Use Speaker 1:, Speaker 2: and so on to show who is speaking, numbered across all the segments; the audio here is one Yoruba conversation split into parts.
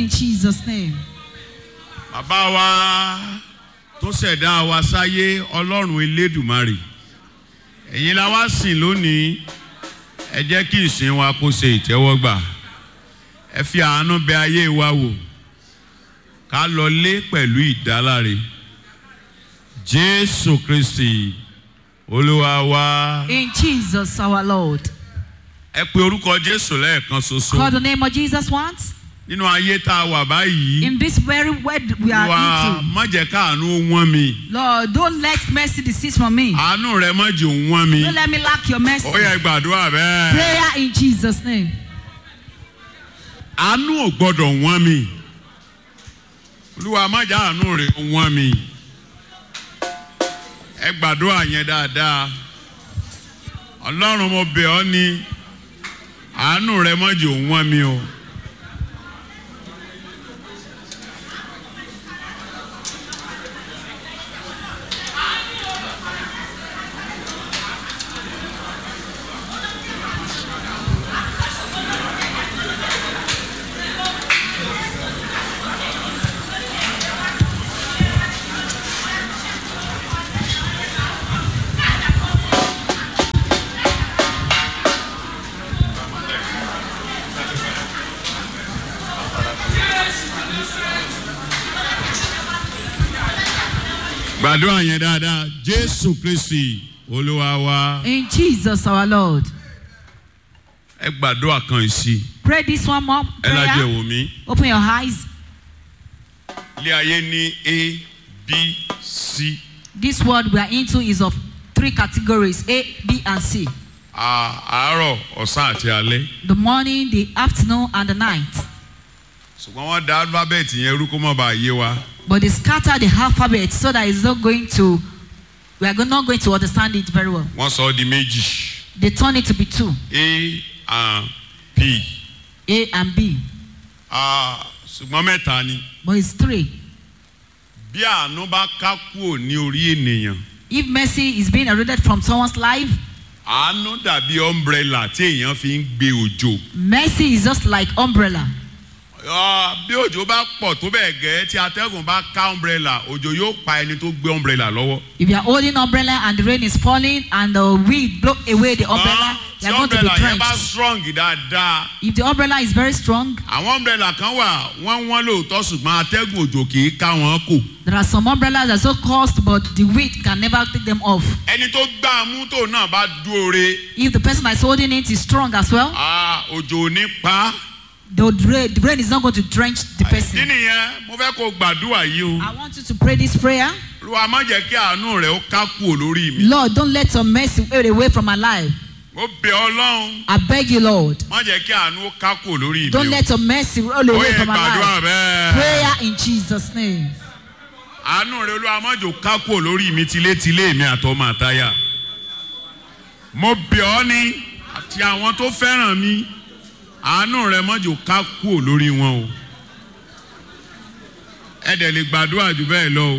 Speaker 1: in Jesus' name.
Speaker 2: bàbá wa tó ṣẹ̀dá wa sáyé ọlọ́run elédùmarè ẹ̀yin la wá sìn lónìí ẹ jẹ́ kí ìsìn wa kó ṣe ìtẹ́wọ́gbà ẹ fi àánú bẹ ayé wa wò ká lọ lé pẹ̀lú ìdáláre jésù kristi olúwa wa
Speaker 1: In Jesus our Lord.
Speaker 2: ẹ pe orúkọ jésù lẹ́ẹ̀kan
Speaker 1: Call
Speaker 2: ṣoṣo
Speaker 1: the name of Jesus once.
Speaker 2: nínú ayé tá a wà báyìí
Speaker 1: In this very word we are
Speaker 2: wà
Speaker 1: into.
Speaker 2: má jẹ́ káàánú wọ́n mi
Speaker 1: Lord, don't let mercy desist from me.
Speaker 2: àánú rẹ má jẹ́ wọ́n mi.
Speaker 1: Don't let me lack your mercy.
Speaker 2: ó yẹ gbàdúrà bẹ́ẹ̀.
Speaker 1: Prayer in Jesus' name.
Speaker 2: àánú ò gbọ́dọ̀ wọ́n mi. olúwa má jẹ́ àánú rẹ̀ wọ́n mi. ẹ gbàdúrà yẹn dáadáa. ọlọ́run mo bẹ̀ ọ́ ní àánú rẹ má jẹ́ wọ́n mi o. gbàdúrà yẹn dáadáa jésù kristi olúwa wa.
Speaker 1: In Jesus our Lord.
Speaker 2: ẹ gbàdúrà kan sí
Speaker 1: Pray this one more
Speaker 2: ẹ lájẹ
Speaker 1: prayer.
Speaker 2: wò mí.
Speaker 1: Open your eyes.
Speaker 2: ilé ayé ní a b c.
Speaker 1: This word we are into is of three categories A, B, and C.
Speaker 2: À- àárọ̀ ọ̀sán àti alẹ́.
Speaker 1: The morning, the afternoon, and the night.
Speaker 2: ṣùgbọ́n wọ́n da alifábẹ́ẹ̀tì yẹn rú kó má bàa yé wa.
Speaker 1: But they scatter the alphabet so that it's not going to, we are go- not going to understand it very well.
Speaker 2: wọ́n sọ ọ́ di méjì.
Speaker 1: They turn it to be two
Speaker 2: a and p.
Speaker 1: A and B.
Speaker 2: Ah, ṣùgbọ́n mẹ́ta ni.
Speaker 1: But it's three.
Speaker 2: bí àánú bá ká kúrò ní orí ènìyàn.
Speaker 1: If mercy is being eroded from someone's life,
Speaker 2: àánú dàbí umbrella tí èèyàn fi ń gbé òjò.
Speaker 1: mercy is just like umbrella.
Speaker 2: Ah, bí òjò bá pọ̀ tó bẹ́ẹ̀ gẹ́ tí atẹ́gùn bá ká umbrella òjò yóò pa ẹni tó gbé umbrella lọ́wọ́.
Speaker 1: If you are holding umbrella and the rain is falling and the wind blow away the umbrella,
Speaker 2: Ṣùgbọ́n
Speaker 1: you
Speaker 2: tí
Speaker 1: are going to be
Speaker 2: umbrella yẹn bá
Speaker 1: drenched.
Speaker 2: strong dáadáa.
Speaker 1: If the umbrella is very strong,
Speaker 2: àwọn umbrella kan wà wọ́n wọ́n lóòótọ́ ṣùgbọ́n atẹ́gùn òjò kì í ká wọn kò.
Speaker 1: there are some umbrellas that are so cost, but the wind can never take them off.
Speaker 2: ẹni tó gbá a mú tó náà bá dúore
Speaker 1: If the person that is holding it is strong as well,
Speaker 2: ah, òjò ò ní pa á.
Speaker 1: the rain, the rain is not going to drench the
Speaker 2: ìdí
Speaker 1: person.
Speaker 2: nìyẹn mo fẹ́ kó gbàdúrà yìí o.
Speaker 1: I want you to pray this prayer.
Speaker 2: olúwa má jẹ́ kí àánú rẹ̀ ó ká kúrò lórí mi.
Speaker 1: Lord, don't let your mercy fade away from my life.
Speaker 2: mo bẹ̀ ọ́ lọ́hùn
Speaker 1: I beg you, Lord.
Speaker 2: má jẹ́ kí àánú ó ká kúrò lórí mi
Speaker 1: Don't
Speaker 2: o.
Speaker 1: let your mercy roll
Speaker 2: ó
Speaker 1: away
Speaker 2: yẹ
Speaker 1: from my
Speaker 2: gbàdúrà
Speaker 1: life.
Speaker 2: bẹ́ẹ̀.
Speaker 1: Prayer in Jesus' name.
Speaker 2: àánú rẹ̀ olúwa má jò ká kúrò lórí mi tilétilé mi àtọmọ àtayà. mo bẹ̀ ọ́ ní àti àwọn tó fẹ́ràn mi àánú rẹ̀ má jò ká kúrò lórí wọn o. ẹ dẹ̀ lè gbàdúrà jù bẹ́ẹ̀ lọ o.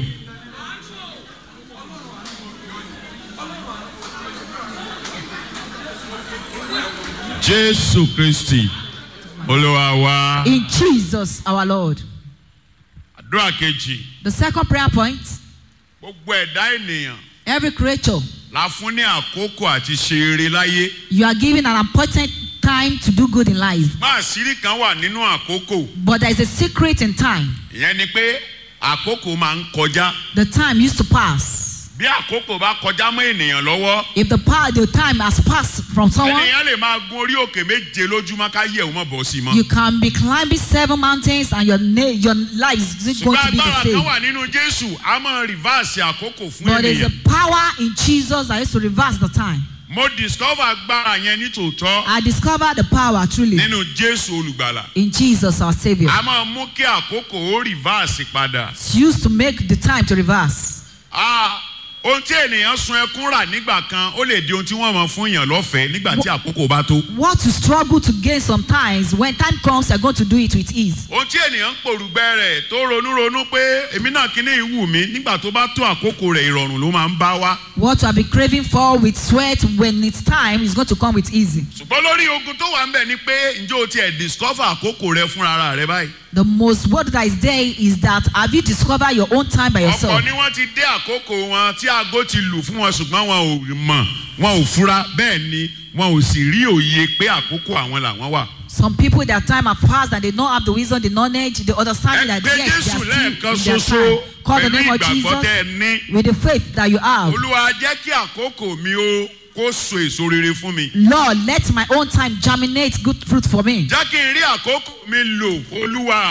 Speaker 2: jésù kristi olúwa wa.
Speaker 1: In Jesus, our Lord.
Speaker 2: àdúrà kejì
Speaker 1: The second prayer point
Speaker 2: gbogbo ẹ̀dá ènìyàn
Speaker 1: every creature,
Speaker 2: la fún ní àkókò àti ṣe eré láyé.
Speaker 1: you are given an appointed time to do good in life.
Speaker 2: má àṣírí kan wà nínú àkókò
Speaker 1: But there is a secret in time.
Speaker 2: ìyẹn ni pé àkókò máa ń kọjá.
Speaker 1: The time used to pass.
Speaker 2: bí àkókò bá kọjá mọ́ ènìyàn lọ́wọ́
Speaker 1: If the power, the time has passed from someone,
Speaker 2: ènìyàn lè máa gun orí òkè méje lójúmọ́ ká yẹ̀ wọ́n bọ̀ sí i mọ́.
Speaker 1: you can be climbing seven mountains and your na- your life is going
Speaker 2: ṣùgbọ́n
Speaker 1: to be the
Speaker 2: agbára kan
Speaker 1: same.
Speaker 2: wà nínú jésù a máa rìvásì àkókò fún
Speaker 1: But there's a
Speaker 2: ènìyàn.
Speaker 1: power in Jesus that is to reverse the time.
Speaker 2: mo discover agbára yẹn ní tòótọ́
Speaker 1: I discovered the power truly
Speaker 2: nínú jésù olùgbàlà.
Speaker 1: in Jesus our Savior.
Speaker 2: a máa mú kí àkókò ó rìvásì padà.
Speaker 1: It's used to make the time to reverse.
Speaker 2: Ah, ohun tí ènìyàn sun ẹkún rà nígbà kan ó lè di ohun tí wọ́n mọ̀ fún yàn lọ́fẹ̀ẹ́ nígbà tí àkókò bá tó.
Speaker 1: What you struggle to gain sometimes, when time comes, you're going to do it with ease.
Speaker 2: ohun tí ènìyàn ń pòrùgbẹ́ rẹ̀ tó ronú ronú pé èmi náà kíní ìwù mí nígbà tó bá tó àkókò rẹ̀ ìrọ̀rùn ló máa ń bá wá.
Speaker 1: What you have been craving for with sweat when it's time is going to come with easy.
Speaker 2: ṣùgbọ́n lórí ogun tó wà ń bẹ̀ ni pé ǹjẹ́ o tiẹ̀ discover àkókò rẹ fúnra ara rẹ báyìí.
Speaker 1: The most word that is there is that have you discovered your own time by yourself?
Speaker 2: ọ̀pọ̀ ni wọ́n ti dé àkókò wọn tí aago ti lù fún wọn ṣùgbọ́n wọn ò mọ̀ wọn ò fura bẹ́ẹ̀ ni wọn ò sì rí òye pé àkókò àwọn làwọn wà.
Speaker 1: Some people, their time have passed and they don't have the wisdom, the knowledge, the understanding that
Speaker 2: ẹgbẹ́
Speaker 1: yes,
Speaker 2: jésù
Speaker 1: they are
Speaker 2: lẹ́ẹ̀kan
Speaker 1: still in
Speaker 2: ṣoṣo
Speaker 1: their time. Call the
Speaker 2: pẹ̀lú
Speaker 1: name of
Speaker 2: ìgbàgbọ́
Speaker 1: Jesus
Speaker 2: tẹ́ ẹ ní.
Speaker 1: with the faith that you have.
Speaker 2: olúwa jẹ́ kí àkókò mi ó kó so èso rere fún mi.
Speaker 1: Lord, let my own time germinate good fruit for me.
Speaker 2: jẹ́ kí n rí àkókò mi lò olúwa